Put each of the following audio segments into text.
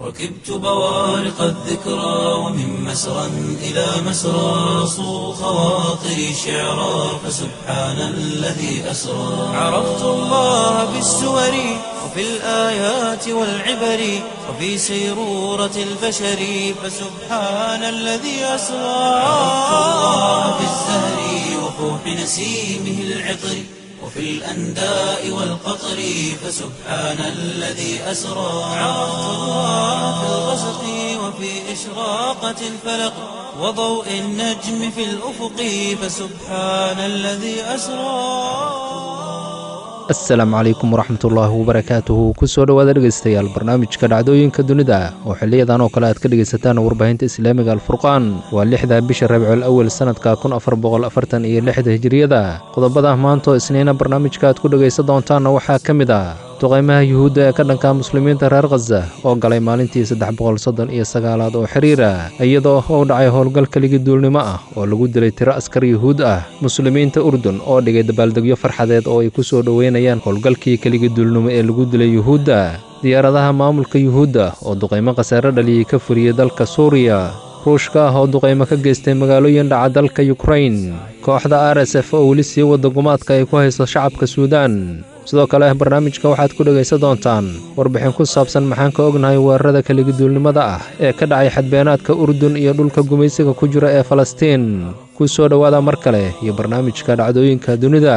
ركبت بوارق الذكرى ومن مسرى إلى مسرى صو خواطري شعرا فسبحان الذي أسرى عرفت الله بالسور وفي الآيات والعبر وفي سيرورة البشر فسبحان الذي أسرى عرفت الله بالزهر وفوح نسيمه العطر وفي الأنداء والقطر فسبحان الذي أسرى عرفت الله في الغسق وفي إشراقة الفلق وضوء النجم في الأفق فسبحان الذي أسرى asalaamu calaykum waraxmatullaahi wabarakaatuhu kusoo dhowaada dhegaystayaal barnaamijka dhacdooyinka dunida oo xiliyadan oo kale aad ka dhegaysataan warbaahinta islaamiga alfurqaan waa lixda bisha rabiicul awel sannadka kun afar boqol afartan iyo lixda hijiriyada qodobada maantaoo isniina barnaamijka aad ku dhegaysan doontaanna waxaa ka mid ah duqaymaha yuhuudda ee ka dhanka muslimiinta reer khaza oo galay maalintii saddex boqol soddon iyo sagaalaad oo xiriira iyadoo uu dhacay howlgal keligii duulnimo ah oo lagu dilay tiro askar yuhuud ah muslimiinta urdun oo dhigay dabaaldegyo farxadeed oo ay ku soo dhoweynayaan howlgalkii keligii duulnimo ee lagu dilay yuhuudda diyaaradaha maamulka yuhuudda oo duqaymo khasaare dhaliyey ka furiyey dalka suuriya ruushka ah oo duqaymo ka geystay magaalooyin dhaca dalka yukrain kooxda r s f oo weli sii wadda gumaadka ay ku hayso shacabka suudaan sidoo kale barnaamijka waxaad ku dhegaysan doontaan warbixin ku saabsan maxaan ka ognahay weerarada keligiduulnimada ah ee ka dhacay xadbeenaadka urdun iyo dhulka gumaysiga ku jira ee falastiin ku soo dhowaada mar kale iyo barnaamijka dhacdooyinka dunida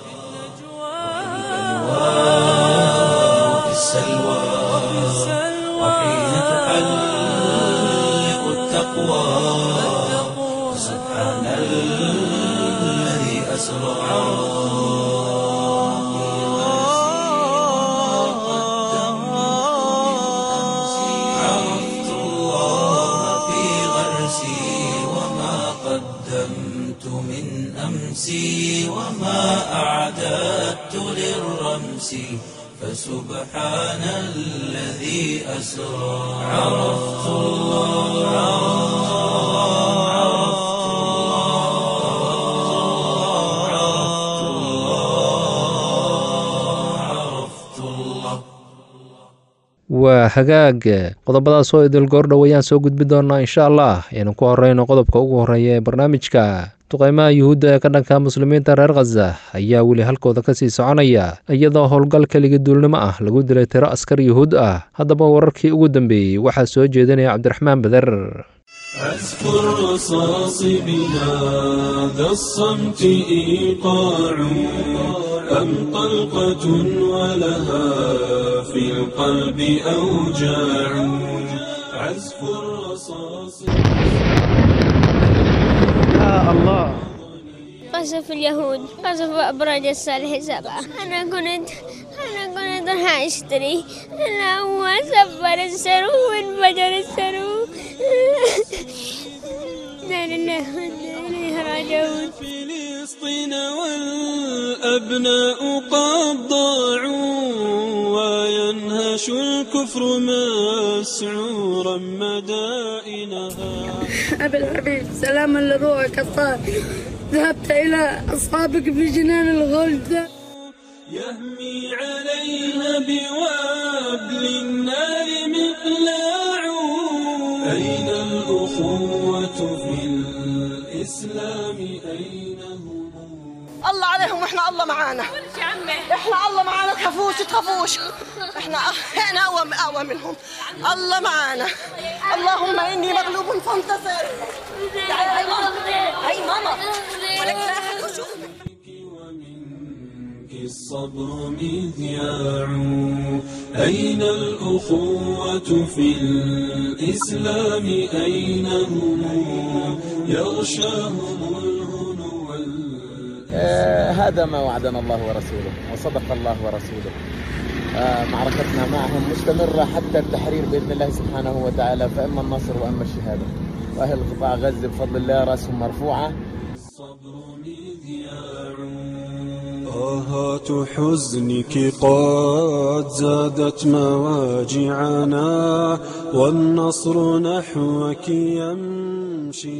وفي السلوى وحين تحلق التقوى سبحان الذي أسرى عرفت الله في غرسي وما قدمت من أمسي وما أعددت للرمس فسبحان الذي أسرى عرفت الله عرفت الله عرفت الله waa hagaag qodobadaas oo idil goordhow ayaan soo gudbi doonaa insha allah aynu ku horeyno qodobka ugu horeeya ee barnaamijka duqaymaha yuhuudda ee ka dhanka muslimiinta reer khaza ayaa weli halkooda kasii soconaya iyadoo howlgal keligi duulnimo ah lagu dilay tiro askar yuhuud ah haddaba wararkii ugu dambeeyey waxaa soo jeedinaya cabdiraxmaan beder أذكر رصاص بهذا الصمت إيقاع أم طلقة ولها في القلب أوجاع عزف الرصاص قصف اليهود قصف أبراج الصالح سبعة أنا كنت أنا كنت راح أشتري أنا هو سبر السرو وانفجر السرو لا لله وإنا إليه راجعون فلسطين والأبناء قد ضاعوا وينهش الكفر مسعورا مدائنها أبي الحبيب سلاما لروحك الطاهر ذهبت إلى أصحابك في جنان الغلد يهمي عليها بوابل النار مقلاع أين الأخوة في الإسلام أين هم الله عليهم واحنا الله معانا احنا الله معانا تخافوش تخافوش احنا احنا اقوى اقوى منهم الله معانا اللهم اني مغلوب فانتصر تعالي هاي ماما هاي ماما ولك لا أحد يشوفك. ومنك الصبر مذياع أين الأخوة في الإسلام أين هم يغشاهم الهنو وال- آه، هذا ما وعدنا الله ورسوله وصدق الله ورسوله آه، معركتنا معهم مستمرة حتى التحرير بإذن الله سبحانه وتعالى فإما النصر وإما الشهادة وأهل قطاع غزة بفضل الله رأسهم مرفوعة الصبر مذياع آهات حزنك قد زادت مواجعنا والنصر نحوك يمشي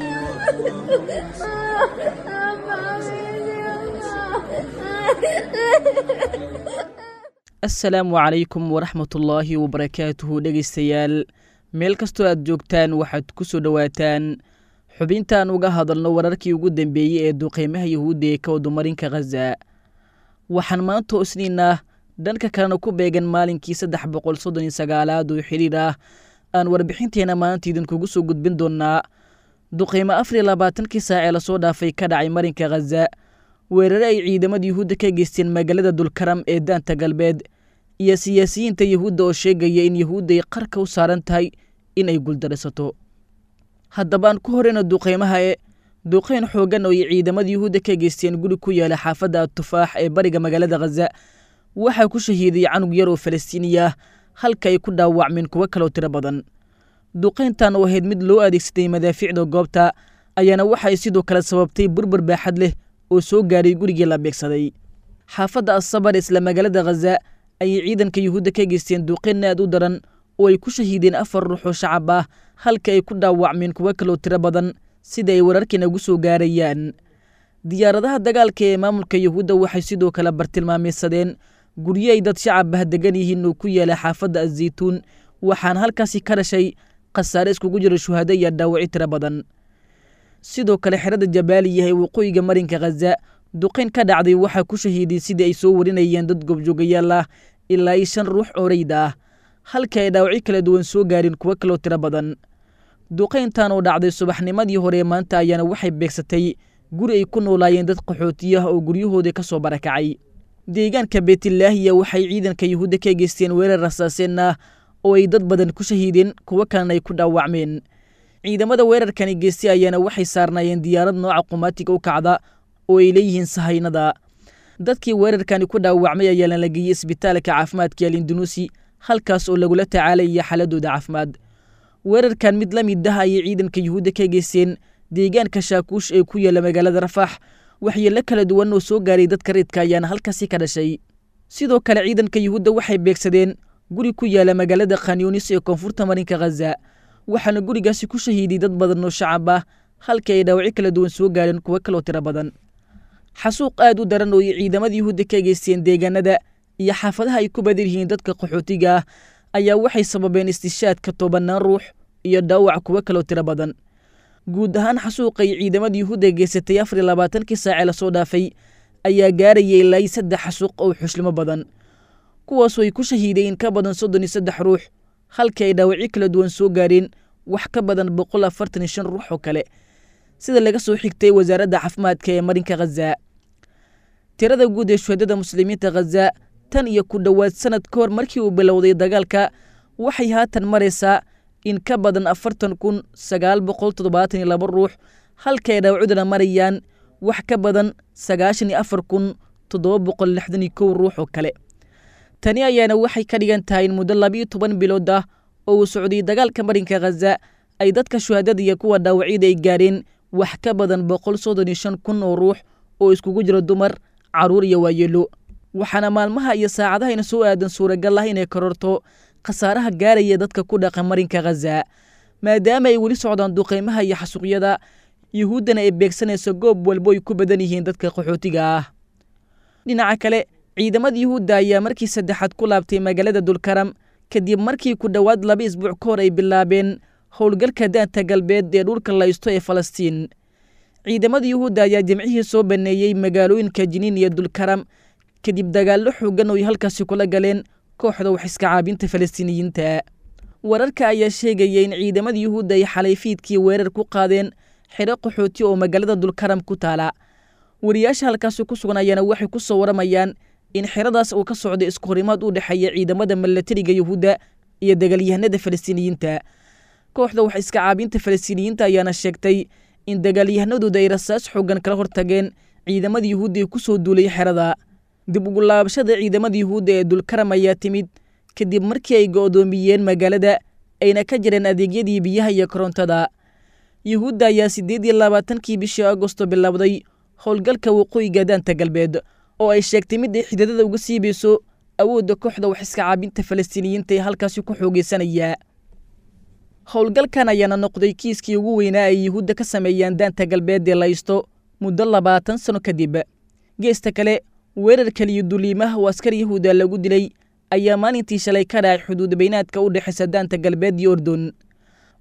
asalaamu calaykum waraxmatullaahi wabarakaatuhu dhegaystayaal meel kastoo aad joogtaan waxaad ku soo dhowaataan xubintaan uga hadalno wararkii ugu dambeeyey ee duqeymaha yuhuudda ee ka wadumarinka khaza waxaan maanta isniinah dhanka kalena ku beegan maalinkii saddex boqol soddon iyo sagaalaad oo xidhiir ah aan warbixinteena maanta idinkugu soo gudbin doonnaa duqeymo afar iyo labaatankii saac ee lasoo dhaafay ka dhacay marinka khaza weerare ay ciidamada yuhuudda ka geysteen magaalada dulkaram ee daanta galbeed iyo siyaasiyiinta yuhuudda oo sheegaya in yuhuudda ay qarka u saaran tahay in ay guuldaraysato haddaba aan ku horeyno duqeymaha e duqeyn xooggan oo ay ciidamada yuhuudda ka geysteen guri ku yaala xaafadda atufaax ee bariga magaalada khaza waxaa ku shahiiday canug yar oo falastiini ah halka ay ku dhaawacmeen kuwo kaloo tiro badan duqeyntan oo ahayd mid loo adeegsaday madaafiicda goobta ayaana waxay sidoo kale sababtay burbur baaxad leh oo soo gaaray gurigii la beegsaday xaafadda asabar isla magaalada khaza ayay ciidanka yuhuudda ka geysteen duqeyn aad u daran oo ay ku shahiideen afar ruux oo shacab ah halka ay ku dhaawacmeen kuwo kaloo tiro badan sida ay wararkiina ugu soo gaarayaan diyaaradaha dagaalka ee maamulka yuhuudda waxay sidoo kale bartilmaameysadeen guryo ay dad shacab ah degan yihiin oo ku yaala xaafadda azaytuun waxaana halkaasi ka dhashay khasaare iskugu jira shuhado iyo dhaawaci tiro badan sidoo kale xerada jabaaliya ee waqooyiga marinka khaza duqeyn ka dhacday waxaa ku shahiiday sidii ay soo warinayeen dad goobjoogayaal ah ilaa iyo shan ruux oo rayda ah halka ay dhaawacyo kala duwan soo gaarin kuwo kaloo tiro badan duqeyntan oo dhacday subaxnimadii hore maanta ayaana waxay beegsatay guri ay ku noolaayeen dad qaxootiyo ah oo guryahooda ka soo barakacay deegaanka beetilaahiya waxay ciidanka yuhuudda ka geysteen weerar rasaaseen ah oo ay dad badan ku shahiideen kuwo kalena ay ku dhaawacmeen ciidamada weerarkani geystay ayaana waxay saarnaayeen diyaarad nooca qumaatiga u kacda oo ay leeyihiin sahaynada dadkii weerarkani ku dhaawacmay ayaana la geeyey isbitaalka caafimaadka alindunuusi halkaas oo lagula tacaalaya xaaladooda caafimaad weerarkan mid la mid ah ayay ciidanka yuhuudda ka geysteen deegaanka shaakuush ee ku yaala magaalada rafaax waxyeello kala duwan oo soo gaaray dadka reedka ayaana halkaasi ka dhashay sidoo kale ciidanka yuhuudda waxay beegsadeen guri ku yaala magaalada khanyunis ee koonfurta marinka khaza waxaana gurigaasi ku shahiiday dad badan oo shacab ah halka ay dhaawacyo kala duwan soo gaareen kuwo kaloo tiro badan xasuuq aad u daran oo ay ciidamada yuhuudda ka geysteen deegaanada iyo xaafadaha ay ku badan yihiin dadka qaxootiga ah ayaa waxay sababeen istishaadka tobanaan ruux iyo dhaawac kuwo kaloo tiro badan guud ahaan xasuuqay ciidamada yuhuudda geysatay afar iyo labaatankii saacee lasoo dhaafay ayaa gaarayay ilaa saddex xasuuq oo xuslimo badan kuwaasoo ay ku shahiideen in ka badan soddon iyo saddex ruux halka ay dhaawacyo kala duwan soo gaareen wax ka badan boqol afartan iyo shan ruux oo kale sida laga soo xigtay wasaaradda caafimaadka ee marinka khaza tirada guud ee shuhadada muslimiinta khaza tan iyo ku dhowaad sanad ka hor markii uu bilowday dagaalka waxay haatan maraysaa in ka badan afartan kun sagaal boqol toddobaatan iyo laba ruux halka ay dhaawacudana marayaan wax ka badan sagaashan iyo afar kun toddoba boqol lixdan iyo kow ruux oo kale tani ayaana waxay ka dhigan tahay in muddo labiyo toban bilood ah oo uu socday dagaalka marinka khaza ay dadka shuhadada iyo kuwa dhaawacyada ay gaareen wax ka badan boqol soddon iyo shan kun oo ruux oo iskugu jira dumar carruur iyo waayeelo waxaana maalmaha iyo saacadahayna soo aadan suuragal ah inay kororto khasaaraha gaaraya dadka ku dhaqa marinka khaza maadaama ay weli socdaan duqeymaha iyo xasuuqyada yuhuuddana ay beegsanayso goob walbo ay ku badan yihiin dadka qaxootiga ah dhinaca kale ciidamada yuhuudda ayaa markii saddexaad ku laabtay magaalada dulkaram kadib markii ku dhowaad laba isbuuc ka hor ay bilaabeen howlgalka daanta galbeed ee dhulka laysto ee falastiin ciidamada yuhuudda ayaa jimcihii soo baneeyey magaalooyinka jiniin iyo dulkaram kadib dagaallo xoogan oo ay halkaasi kula galeen kooxda wax iska caabinta falastiiniyiinta wararka ayaa sheegaya in ciidamada yuhuudda ay xalay fiidkii weerar ku qaadeen xidho qaxooti oo magaalada dulkaram ku taala wariyaasha halkaasi ku sugan ayaana waxay ku soo waramayaan in xeradaas uu ka socday isku horimaad u dhexeeya ciidamada milatariga yuhuudda iyo dagaalyahanada falastiiniyiinta kooxda wax iska caabinta falastiiniyiinta ayaana sheegtay in dagaalyahanadooda ay rasaas xoogan kala hortageen ciidamada yuhuudda ee ku soo duulay xerada dib ugu laabashada ciidamada yuhuudda ee dulkaram ayaa timid kadib markii ay go'doomiyeen magaalada ayna ka jireen adeegyadii biyaha iyo korontada yuhuudda ayaa siddeed iyo labaatankii bishii agosto bilowday howlgalka waqooyiga daanta galbeed oo ay sheegtay mid ay xidadada uga siibayso awoodda kooxda wax iska caabinta falastiiniyiinta ee halkaasi ku xoogeysanaya howlgalkan ayaana noqday kiiskii ugu weynaa ay yuhuudda ka sameeyaan daanta galbeed ee laysto muddo labaatan sano kadib geesta kale weerar kaliyo duliimaha oo askar yahuuda lagu dilay ayaa maalintii shalay ka dhacay xuduud baynaadka u dhexaysa daanta galbeed iyo ordon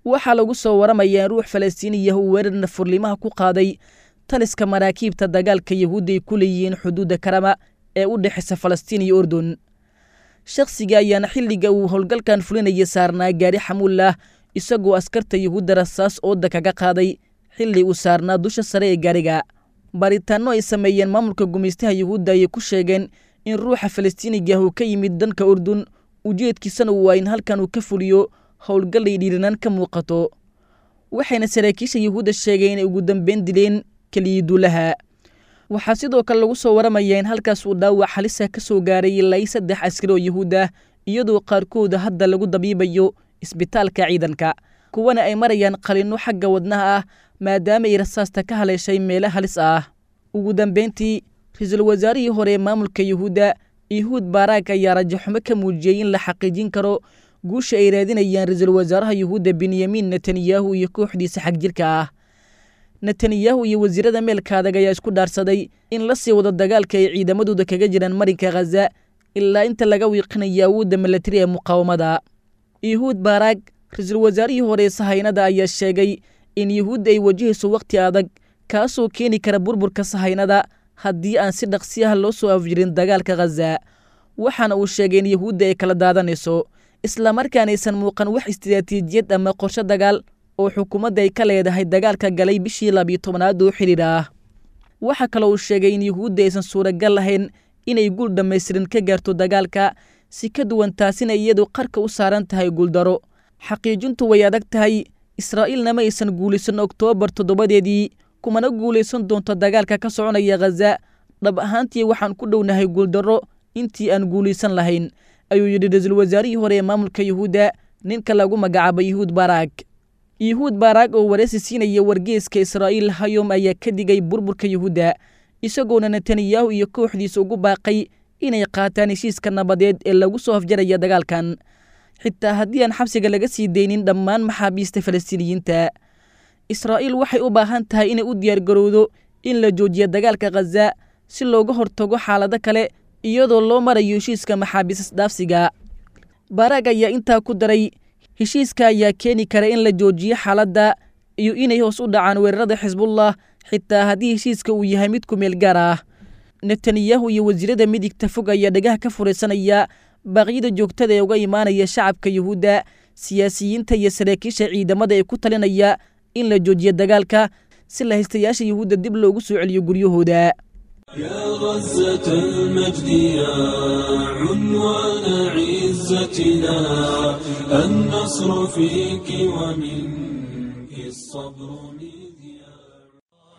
waxaa lagu soo waramayaa in ruux falastiiniya uu weerar nafurlimaha ku qaaday taliska maraakiibta dagaalka yahuudda ay ku leeyihiin xuduudda karama ee u dhexaysa falastiin iyo urdun shakhsiga ayaana xilliga uu howlgalkan fulinaya saarnaa gaari xamuullah isagoo askarta yahuudda rasaas ooda kaga qaaday xilli uu saarnaa dusha sare ee gaariga baaritaanno ay sameeyeen maamulka gumaystaha yahuudda ayay ku sheegeen in ruuxa falastiiniga uu ka yimid danka urdun ujeedkiisana uu waa in halkan uu ka fuliyo howlgallay dhiiranaan ka muuqato waxayna saraakiisha yahuudda sheegeen inay ugu dambeyn dileen keliyiduulaha waxaa sidoo kale lagu soo waramayaa in halkaas uu dhaawac halisa ka soo gaaray ilaa saddex askari oo yahuud ah iyadoo qaarkooda hadda lagu dabiibayo isbitaalka ciidanka kuwana ay marayaan qalinno xagga wadnaha ah maadaama ay rasaasta ka haleeshay meelo halis ah ugu dambeyntii ra-iisul wasaarihii hore ee maamulka yahuudda yahuud baaraag ayaa rajaxumo ka muujiyey in la xaqiijin karo guusha ay raadinayaan ra-iisul wasaaraha yuhuudda benyamin netanyahu iyo kooxdiisa xagjirka ah netanyahu iyo wasiirada meelka adag ayaa isku dhaarsaday in la sii wado dagaalka ay ciidamadooda kaga jiraan marinka khaza ilaa inta laga wiiqinayo awoodda milatari ee muqaawamada yahuud baaraag ra-iisul wasaarihii hore ee sahaynada ayaa sheegay in yuhuudda ay wajahayso wakhti adag kaasoo keeni kara burburka sahaynada haddii aan si dhaqsi ah loo soo afjirin dagaalka khaza waxaana uu sheegay in yuhuudda ay kala daadanayso islamarkaan aysan muuqan wax istiraatiijiyad ama qorshe dagaal oo xukuumadda ay ka leedahay dagaalka galay bishii labiyo tobnaad oo xidhiir ah waxaa kaloo uu sheegay in yuhuudda aysan suuragal lahayn inay guul dhammaystiran ka gaarto dagaalka si ka duwan taasina iyadu qarka u saaran tahay guuldaro xaqiijintu way adag tahay israa'iilna ma aysan guulaysan oktoobar toddobadeedii kumana guulaysan doonto dagaalka ka soconaya khaza dhab ahaantii waxaan ku dhownahay guuldarro intii aan guulaysan lahayn ayuu yidhi ra-iisul wasaarihii hore ee maamulka yuhuudda ninka lagu magacaabo yuhuud baaraag yuhuud baaraag oo wareysi siinaya wargeeska israa'iil hayom ayaa ka digay burburka yuhuudda isagoona netanyahu iyo kooxdiisa ugu baaqay inay qaataan heshiiska nabadeed ee lagu soo hafjaraya dagaalkan xitaa haddii aan xabsiga laga sii daynin dhammaan maxaabiista falastiiniyiinta israa'iil waxay u baahan tahay inay u diyaargarowdo in la joojiyo dagaalka khaza si looga hortago xaalado kale iyadoo loo marayo heshiiska maxaabiis dhaafsiga baaraag ayaa intaa ku daray heshiiska ayaa keeni kara in la joojiyo xaaladda iyo inay hoos u dhacaan weerarada xisbullah xitaa haddii heshiiska uu yahay mid ku meel gaar ah netanyahu iyo wasiirada midigta fog ayaa dhagaha ka furaysanaya baaqyada joogtada ee uga imaanaya shacabka yuhuudda siyaasiyiinta iyo saraakiisha ciidamada ee ku talinaya in la joojiyo dagaalka si lahaystayaasha yuhuudda dib loogu soo celiyo guryahooda يا غزة المجد يا عنوان عزتنا النصر فيك ومنك الصبر مذياع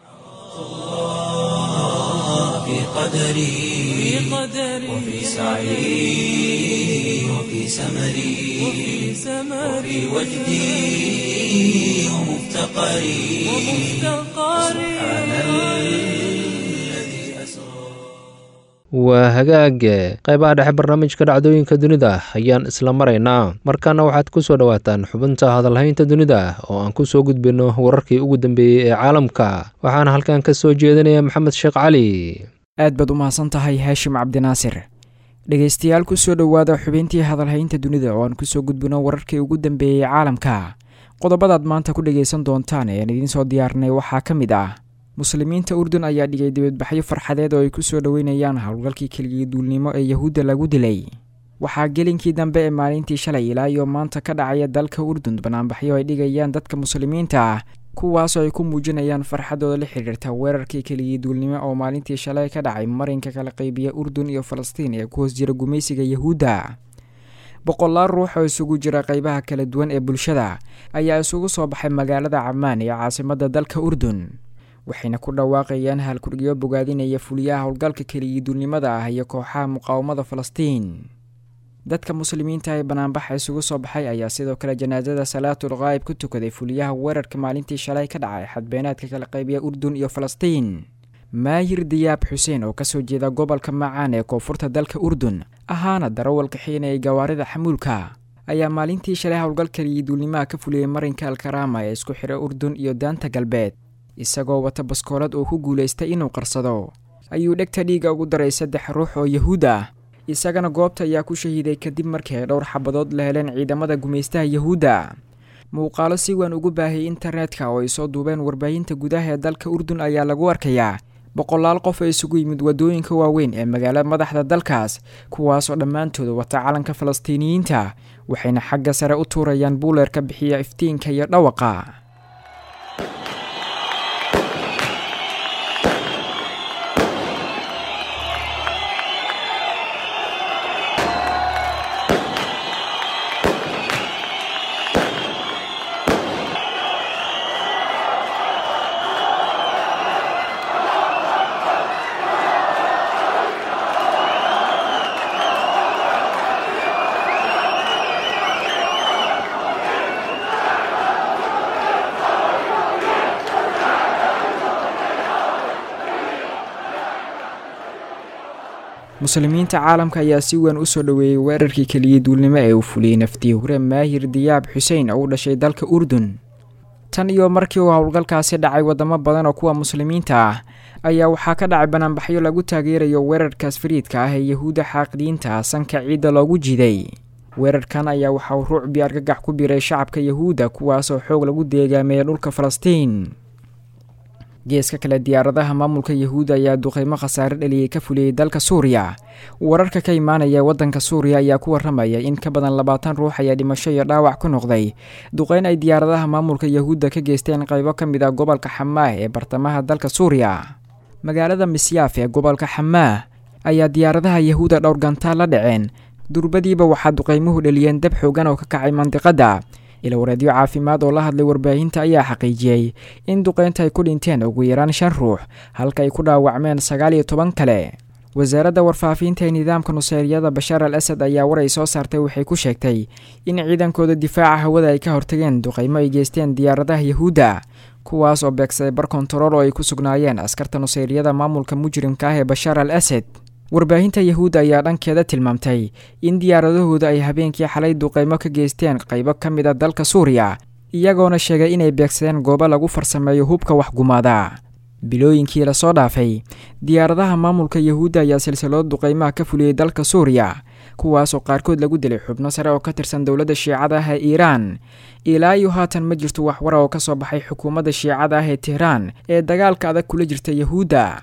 في قدري وفي سعي وفي سمري وفي وجدي ومفتقري سبحان الذي أسرى waa hagaag qaybaha dhexe barnaamijka dhacdooyinka dunida ayaan isla maraynaa markaana waxaad ku soo dhowaataan xubinta hadalhaynta dunida oo aan ku soo gudbinno wararkii ugu dambeeyey ee caalamka waxaana halkan ka soo jeedinaya maxamed sheekh cali aad baad u mahadsan tahay haashim cabdinaasir dhegaystayaal ku soo dhowaada xubintii hadalhaynta dunida oo aan kusoo gudbino wararkii ugu dambeeyey caalamka qodobadaad maanta ku dhagaysan doontaan ee aan idiin soo diyaarnay waxaa ka mid ah muslimiinta urdun ayaa dhigay dibadbaxyo farxadeed oo ay ku soo dhoweynayaan howlgalkii keligii duulnimo ee yahuudda lagu dilay waxaa gelinkii dambe ee maalintii shalay ilaa iyo maanta ka dhacaya dalka urdun banaanbaxyo ay dhigayaan dadka muslimiinta ah kuwaasoo ay ku muujinayaan farxadooda la xidhiirta weerarkii keligii duulnimo oo maalintii shalay ka dhacay marinka kala qaybiya urdun iyo falastiin ee ku hoos jira gumaysiga yahuudda boqolaal ruux oo isugu jira qaybaha kala duwan ee bulshada ayaa isugu soo baxay magaalada camaan ee caasimadda dalka urdun waxayna ku dhawaaqayaan halkurgiyo bogaadinaya fuliyaha howlgalka keligii duulnimada ah iyo kooxaha muqaawamada falastiin dadka muslimiinta ee banaanbaxa isugu soo baxay ayaa sidoo kale janaasada salaatul qaayib ku tukaday fuliyaha weerarka maalintii shalay ka dhacay xadbeenaadka kala qaybiya urdun iyo falastiin maayir diyaab xuseen oo kasoo jeeda gobolka macaan ee koonfurta dalka urdun ahaana darawalka xiina ee gawaarida xamuulka ayaa maalintii shalay howlgal keligii duulnimaha ka fuliyey marinka alkaraama ee isku xidha urdun iyo daanta galbeed isagoo wata baskoolad oo ku guulaystay inuu qarsado ayuu dhegta dhiiga ugu daray saddex ruux oo yahuud ah isagana goobta ayaa ku shahiiday kadib markii ay dhowr xabadood la heleen ciidamada gumaystaha yahuudda muuqaalo si weyn ugu baahiyay internetka oo ay soo duubeen warbaahinta gudaha ee dalka urdun ayaa lagu arkayaa boqolaal qof oo isugu yimid waddooyinka waaweyn ee magaalada madaxda dalkaas kuwaasoo dhammaantooda wata calanka falastiiniyiinta waxayna xagga sare u tuurayaan buuleerka bixiya iftiinka iyo dhawaqa muslimiinta caalamka ayaa si weyn u soo dhoweeyey weerarkii keliya duulnimo ee uu fuliyey naftii hure maahir diyaab xuseen oo u dhashay dalka urdun tan iyo markii uu howlgalkaasi dhacay wadamo badan oo kuwa muslimiinta ah ayaa waxaa ka dhacay banaanbaxyo lagu taageerayo weerarkaas fariidka ah ee yahuudda xaaqidiinta sanka ciidda loogu jiiday weerarkan ayaa waxa uu ruucbii argagax ku biray shacabka yahuudda kuwaasoo xoog lagu deegaameeya dhulka falastiin geeska kale diyaaradaha maamulka yahuudda ayaa duqeymo khasaare dhaliyey ka fuliyey dalka suuriya wararka ka imaanaya waddanka suuriya ayaa ku warramaya in ka badan labaatan ruux ayaa dhimasho iyo dhaawac ku noqday duqeyn ay diyaaradaha maamulka yahuudda ka geysteen qaybo ka mid ah gobolka xamaah ee bartamaha dalka suuriya magaalada misyaaf ee gobolka xamaah ayaa diyaaradaha yahuudda dhowr gantaal la dhaceen durbadiiba waxaa duqeymuhu dhaliyeen dab xoogan oo ka kacay mandiqadda ilawareedyo caafimaad oo la hadlay warbaahinta ayaa xaqiijiyey in duqeynta ay ku dhinteen ugu yaraan shan ruux halka ay ku dhaawacmeen sagaal iyo toban kale wasaaradda warfaafinta ee nidaamka nuseyriyada bashaar al asad ayaa war ay soo saartay waxay ku sheegtay in ciidankooda difaaca hawada ay ka hortageen duqeymo ay geysteen diyaaradaha yahuudda kuwaas oo beegsaday bar kontarool oo ay ku sugnaayeen askarta nuseyriyada maamulka mujrimka ah ee bashaar al asad warbaahinta yahuudda ayaa dhankeeda tilmaamtay in diyaaradahooda ay habeenkii xalay duqeymo ka geysteen qaybo ka mid a dalka suuriya iyagoona sheegay inay beegsadeen goobo lagu farsameeyo hubka waxgumaada bilooyinkii lasoo dhaafay diyaaradaha maamulka yahuudda ayaa silsilado duqeymaha ka fuliyey dalka suuriya kuwaasoo qaarkood lagu dilay xubno sare oo ka tirsan dowladda shiicada ah ee iiraan ilaa iyo haatan ma jirto waxwara oo ka soo baxay xukuumadda shiicada ah ee tehraan ee dagaalka adag kula jirta yahuudda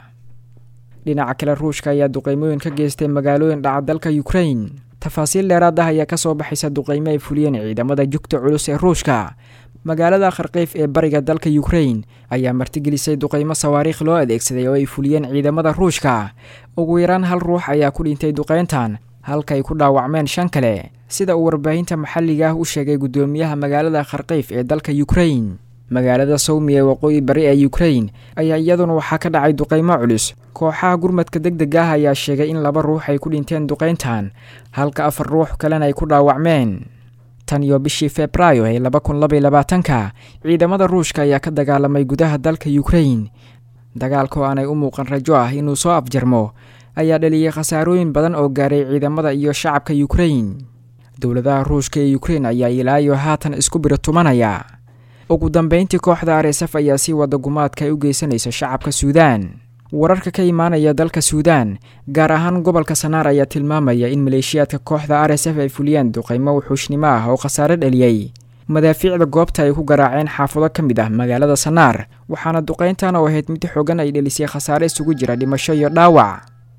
dhinaca kale ruushka ayaa duqeymooyin ka geystay magaalooyin dhaca dalka ukrain tafaasiil dheeraad ah ayaa kasoo baxaysa duqeymo ay fuliyeen ciidamada jugta culus ee ruushka magaalada kharkiif ee bariga dalka ukrain ayaa martigelisay duqeymo sawaariikh loo adeegsaday oo ay fuliyeen ciidamada ruushka ugu yaraan hal ruux ayaa ku dhintay duqeyntan halka ay ku dhaawacmeen shan kale sida uu warbaahinta maxalliga ah u sheegay guddoomiyaha magaalada kharkiif ee dalka ukrain magaalada sawmi ee waqooyi bari ee ukrain ayaa iyaduna waxaa ka dhacay duqeymo culus kooxaha gurmadka deg deg ah ayaa sheegay in laba ruux ay ku dhinteen duqeyntan halka afar ruux kalena ay ku dhaawacmeen tan iyo bishii febraayo ee laba kun labaiy labaatanka ciidamada ruushka ayaa ka dagaalamay gudaha dalka ukrain dagaalka oo aanay u muuqan rajo ah inuu soo afjarmo ayaa dhaliyey khasaarooyin badan oo gaaray ciidamada iyo shacabka ukrain dowladaha ruushka ee ukrain ayaa ilaa iyo haatan isku biro tumanaya ugu dambeyntii kooxda r s f ayaa sii wada gumaadka ay u geysanaysa shacabka suudaan wararka ka imaanaya dalka suudaan gaar ahaan gobolka sanaar ayaa tilmaamaya in maleeshiyaadka kooxda r s f ay fuliyeen duqeymo wuxuushnimo ah oo khasaare dhaliyey madaafiicda goobta ay ku garaaceen xaafado ka mid ah magaalada sanaar waxaana duqeyntan oo ahayd mid xoogan ay dhelisay khasaare isugu jira dhimasho iyo dhaawac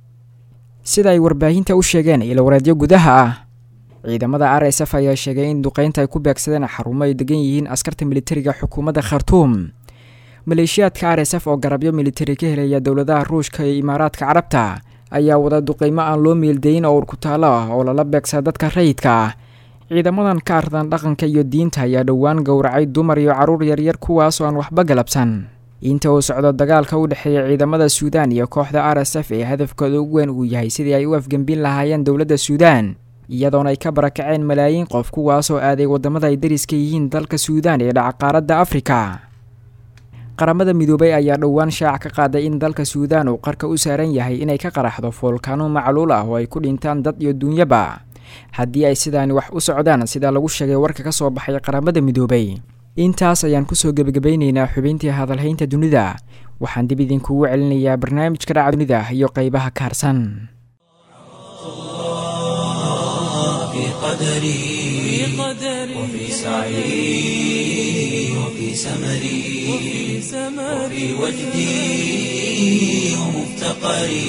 sida ay warbaahinta u sheegeen ilowareedyo gudaha ah ciidamada r s f ayaa sheegay in duqeynta ay ku beegsadeen xarumo ay degan yihiin askarta militariga xukuumadda khartuum maleeshiyaadka r s f oo garabyo militari ka helaya dowladaha ruushka iyo imaaraadka carabta ayaa wada duqeymo aan loo meeldayin oo urkutaalo ah oo lala beegsada dadka rayidka ah ciidamadan ka ardan dhaqanka iyo diinta ayaa dhowaan gowracay dumar iyo carruur yaryar kuwaas oo aan waxba galabsan inta uu socdo dagaalka u dhexeeya ciidamada suudaan iyo kooxda r s f ee hadafkooda ugu weyn uu yahay sidii ay u afgembin lahaayeen dowladda suudaan iyadoona ay ka barakaceen malaayiin qof kuwaasoo aaday waddamada ay dariska yihiin dalka suudaan ee dhaca qaaradda afrika qaramada midoobay ayaa dhowaan shaac ka qaaday in dalka suudaan uu qarka u saaran yahay inay ka qaraxdo foolkaano macluul ah oo ay ku dhintaan dad iyo duunyaba haddii ay sidaani wax u socdaan sida lagu sheegay warka ka soo baxay qaramada midoobay intaas ayaan kusoo gebagabaynaynaa xubintii hadalhaynta dunida waxaan dib idinkugu celinayaa barnaamijka dhaca dunida iyo qeybaha kaarsan في قدري وفي سعي وفي سمري وفي وجدي ومفتقري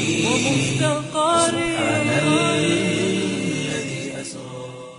سبحان الذي أسرى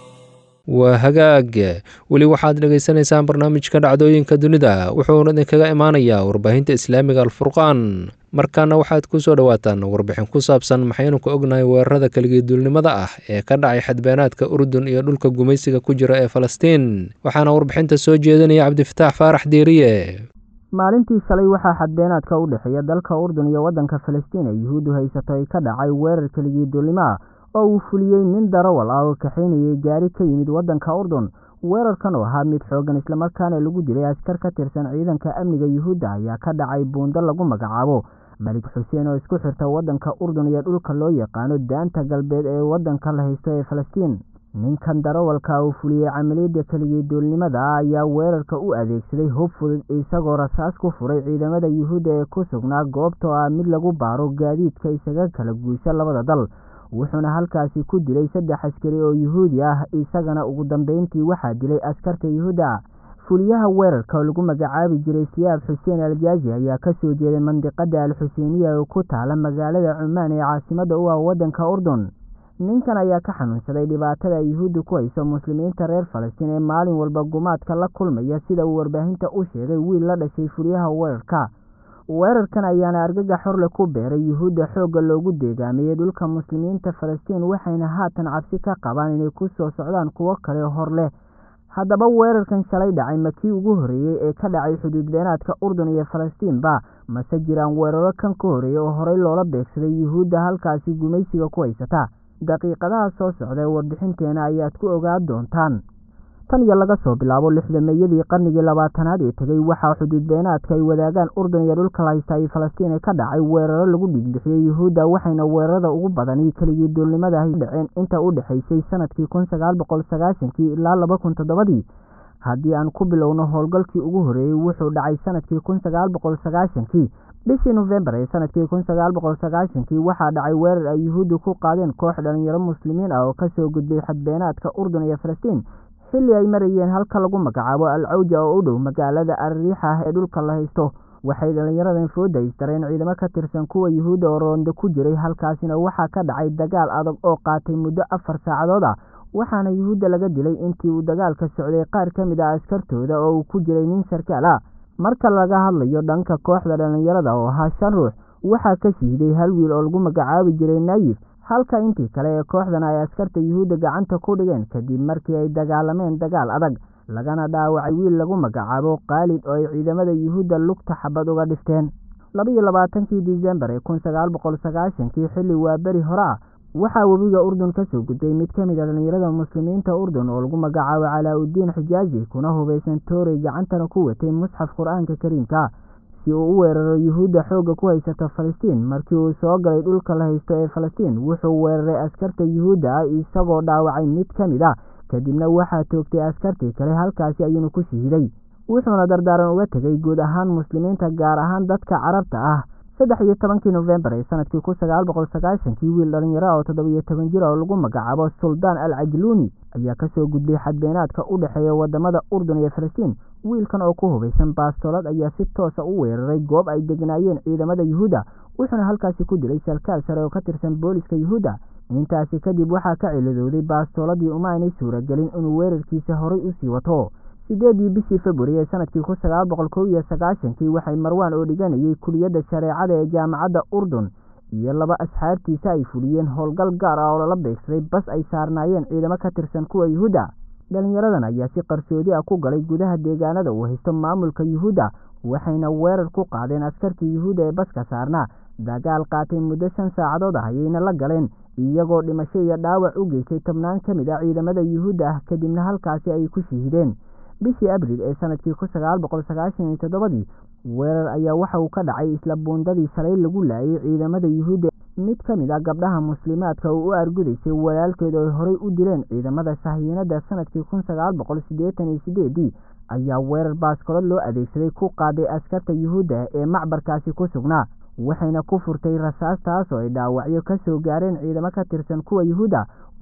waa hagaag weli waxaad dhegaysanaysaan barnaamijka dhacdooyinka dunida wuxuuna idinkaga imaanayaa warbaahinta islaamiga alfurqaan markaana waxaad ku soo dhowaataan warbixin ku saabsan maxaynu ka ognahay weerarada keligiiduulnimada ah ee ka dhacay xadbeenaadka urdun iyo dhulka gumaysiga ku jira ee falastiin waxaana warbixinta soo jeedinaya cabdifataax faarax diiriye maalintii shalay waxaa xadbeenaadka u dhexeeya dalka urdun iyo waddanka falastiin ee yuhuuddu haysato ay ka dhacay weerar keligiiduulnimo ah oo uu fuliyey nin darawal ah oo kaxaynayay gaari ka yimid waddanka urdun weerarkan oo ahaa mid xooggan islamarkaana lagu dilay askar ka tirsan ciidanka amniga yuhuudda ayaa ka dhacay buundo lagu magacaabo malik xuseen oo isku xirta waddanka urdun iyo dhulka loo yaqaano daanta galbeed ee waddanka la haysto ee falastiin ninkan darawalka uu fuliyey camaliyadda keligiiduulnimada ah ayaa weerarka u adeegsaday hub fudud isagoo rasaas ku furay ciidamada yuhuudda ee ku sugnaa goobta oo ah mid lagu baaro gaadiidka isaga kala guusha labada dal wuxuuna halkaasi ku dilay saddex askari oo yuhuudi ah isagana ugu dambeyntii waxaa dilay askarta yuhuudda fuliyaha weerarka oo lagu magacaabi jiray siyaab xuseen aljaazi ayaa kasoo jeeday mandiqada al xuseeniya oo ku taala magaalada cumaan ee caasimada u ah waddanka urdun ninkan ayaa ka xanuunsaday dhibaatada yuhuudda ku hayso muslimiinta reer falastiin ee maalin walba gumaadka la kulmaya sida uu warbaahinta u sheegay wiil la dhashay fuliyaha weerarka weerarkan ayaana argagax xorle ku beeray yuhuudda xoogga loogu deegaameeyey dhulka muslimiinta falastiin waxayna haatan cabsi ka qabaan inay ku soo socdaan kuwo kale hor leh haddaba weerarkan shalay dhacay ma kii ugu horreeyey ee ka dhacay xuduud beenaadka urdun iyo falastiinba mase jiraan weeraro kan ka horreeyey oo horey loola beegsaday yuhuudda halkaasi gumaysiga ku haysata daqiiqadaha soo socda ee warbixinteena ayaad ku ogaan doontaan tan iyo laga soo bilaabo lixdameeyadii qarnigii labaatanaad ee tegey waxaa xuduud beenaadka ay wadaagaan urdun iyo dhulka la haysta iyo falastiin ee ka dhacay weeraro lagu dhigbixiyey yuhuudda waxayna weerarada ugu badani keligii duulnimada ay dhaceen inta u dhexaysay sanadkii kun sagaal boqol sagaashankii ilaa laba kun toddobadii haddii aan ku bilowno howlgalkii ugu horreeyey wuxuu dhacay sanadkii kun sagaal boqol sagaashankii bishii nofembar ee sanadkii kun sagaal boqol sagaashankii waxaa dhacay weerar ay yuhuuddu ku qaadeen koox dhalinyaro muslimiin ah oo kasoo gudbay xadbeenaadka urdun iyo falastiin xilli ay marayeen halka lagu magacaabo al cawja oo u dhow magaalada alriixa ah ee dhulka la haysto waxay dhallinyaradan fooda istareen ciidamo ka tirsan kuwa yuhuudda oo roonda ku jiray halkaasina waxaa ka dhacay dagaal adag oo qaatay muddo afar saacadood ah waxaana yuhuudda laga dilay intii uu dagaalka socday qaar ka mid ah askartooda oo uu ku jiray nin sarkaal ah marka laga hadlayo dhanka kooxda dhallinyarada oo ahaa shan ruux waxaa ka shiiday hal wiil oo lagu magacaabi jiray naayif halka intii kale ee kooxdan ay askarta yuhuudda gacanta ku dhigeen kadib markii ay dagaalameen dagaal adag lagana dhaawacay wiil lagu magacaabo kaalid oo ay ciidamada yuhuudda lugta xabad uga dhifteen labaiyo labaatankii disembar ee kun sagaal boqol sagaashankii xilli waa beri hore ah waxaa webiga urdun kasoo gudbay mid ka mid a dhallinyarada muslimiinta urdun oo lagu magacaabo calaa-udiin xijaazi kuna hubaysan toorey gacantana ku watay musxaf qur-aanka kariimka si uu u weeraro yuhuudda xoogga ku haysata falastiin markii uu soo galay dhulka la haysto ee falastiin wuxuu weeraray askarta yuhuudda ah isagoo dhaawacay mid ka mid ah kadibna waxaa toogtay askartii kale halkaasi ayuuna ku shahiiday wuxuuna dardaaran uga tegay guud ahaan muslimiinta gaar ahaan dadka carabta ah saddex iyo tobankii nofembar ee sanadkii kun sagaal boqol sagaashankii wiil dhalinyaro oo toddobiyo toban jir oo lagu magacaabo suldaan al cajluuni ayaa kasoo gudbay xadbeenaadka u dhexeeya wadamada urdun iyo falastiin wiilkan oo ku hubaysan baastoolad ayaa si toosa u weeraray goob ay degnaayeen ciidamada yuhuudda wuxuuna halkaasi ku dilay sarkaal sare oo ka tirsan booliska yuhuudda intaasi kadib waxaa ka ciladooday baastooladii uma aynay suuragelin inuu weerarkiisa horay usii wato sideedii bishii februari ee sanadkii kun sagaal boqol kow iyo sagaashankii waxay marwaan oo dhiganayay kuliyadda shareecada ee jaamacadda urdun iyo laba asxaabtiisa ay fuliyeen howlgal gaar ah oo lala beegsaday bas ay saarnaayeen ciidamo ka tirsan kuwa yuhuudda dhalinyaradan ayaa si qarsoodi ah ku galay gudaha deegaanada uu haysto maamulka yuhuudda waxayna weerar ku qaadeen askartii yuhuudda ee baska saarnaa dagaal qaatay muddo shan saacadood ah ayayna la galeen iyagoo dhimasho iyo dhaawac u geystay tobnaan ka mid ah ciidamada yuhuudda ah kadibna halkaasi ay ku shihideen bishii abriil ee sanadkii kun sagaal boqol sagaashan iyo toddobadii weerar ayaa waxa uu ka dhacay isla buundadii shalay lagu laayay ciidamada yuhuudda mid ka mid ah gabdhaha muslimaadka uu u argudaysay walaalkeed oo ay horey u dileen ciidamada sahiinada sanadkii kun sagaal boqol siddeetan iyo sideedii ayaa weerar baaskolo loo adeegsaday ku qaaday askarta yuhuudda ee macbarkaasi ku sugnaa waxayna ku furtay rasaas taas oo ay dhaawacyo ka soo gaareen ciidamo ka tirsan kuwa yuhuudda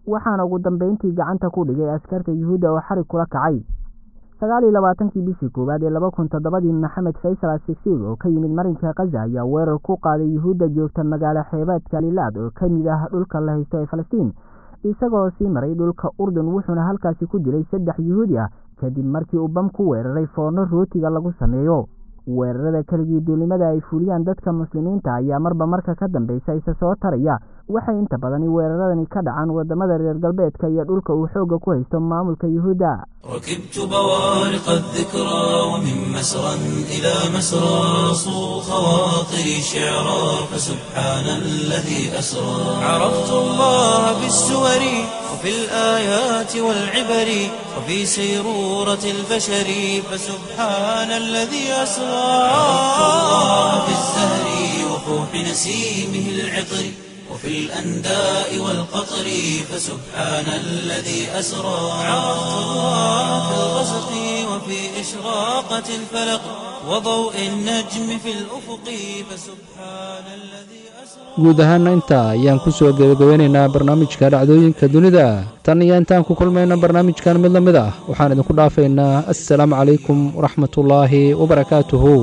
waxaana ugu dambeyntii gacanta ku dhigay askarta yuhuudda oo xarig kula kacay sagaal iyo labaatankii bishii koowaad ee laba kun toddobadii maxamed faysal asigsig oo ka yimid marinka khaza ayaa weerar ku qaaday yuhuudda joogta magaalo xeebeedka lilaad oo ka mid ah dhulka la haysto ee falastiin isagoo sii maray dhulka urdun wuxuuna halkaasi ku dilay saddex yuhuudi ah kadib markii uu bam ku weeraray foorno rootiga lagu sameeyo weerarada keligii duulimada ay fuliyaan dadka muslimiinta ayaa marba marka ka dambeysa isa soo taraya waxay inta badani weeraradani ka dhacaan wadamada reer galbeedka iyo dhulka uu xoogga ku haysto maamulka yuhuudda ركبت بوارق الذكرى ومن مسرى إلى مسرى صو خواطري شعرا فسبحان الذي أسرى عرفت الله بالسور وفي الآيات والعبر وفي سيرورة البشر فسبحان الذي أسرى عرفت الله بالزهر وفوح نسيمه العطر وفي الأنداء والقطر فسبحان الذي أسرى عرفت الله في الغسق وفي إشراقة الفلق وضوء النجم في الأفق فسبحان الذي guud ahaana intaa ayaan ku soo gebagabeynaynaa barnaamijka dhacdooyinka dunida tan iyo intaan ku kulmayna barnaamijkan mid la mid ah waxaan idinku dhaafaynaa assalaamu calaykum waraxmatullaahi wabarakaatuhu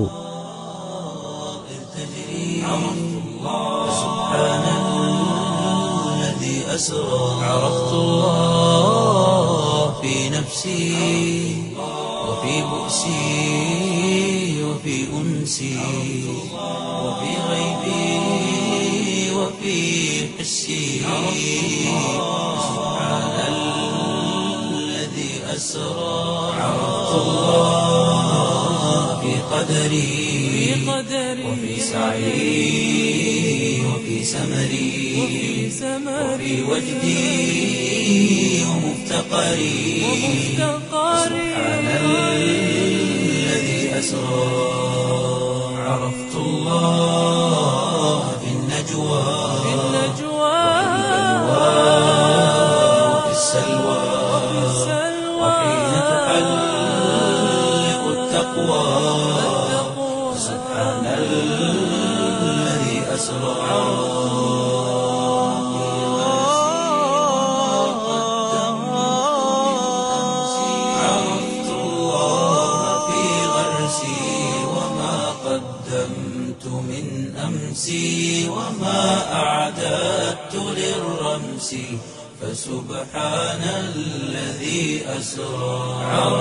أسرى عرفت الله في نفسي وفي بؤسي وفي أنسي وفي غيبي وفي حسي سبحان الذي أسرى عرفت الله في قدري وفي سعي وفي سمري وفي وجدي ومفتقري سبحان الذي أسرى عرفت الله في النجوى وفي السلوى وحين تحلق التقوى سبحان الذي أسرى عرفت الله في غرسي وما قدمت من أمسي وما أعددت للرمس فسبحان الذي أسرى عرفت